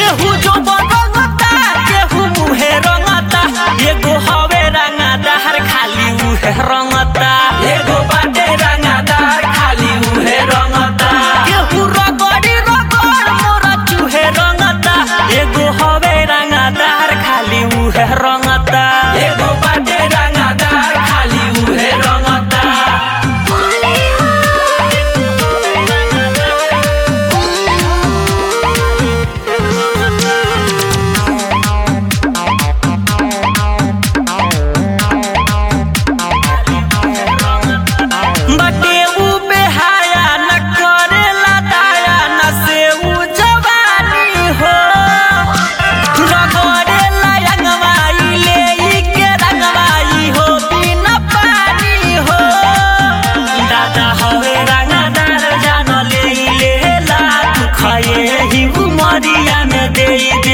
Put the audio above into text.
केहू जो रंगता केहू मुहे रंगता एगो हवे रंगदार खाली उहे रंगता एगो बाटे रंगदार खाली उहे रंगता केहू रगड़ी रगड़ मोरा चूहे रंगता एगो हवे रंगदार खाली उहे रंगता एगो बाटे रंगदार खाली उहे रंगता बटे उ बेहाया न करेला दाया न से उ जवानी हो रगड़ेला रंगवाई ले ई के रंगवाई हो बिना पानी हो दादा हवे रंगदार जान ले ई लेला तू खाए ही उमरिया में दे ई दे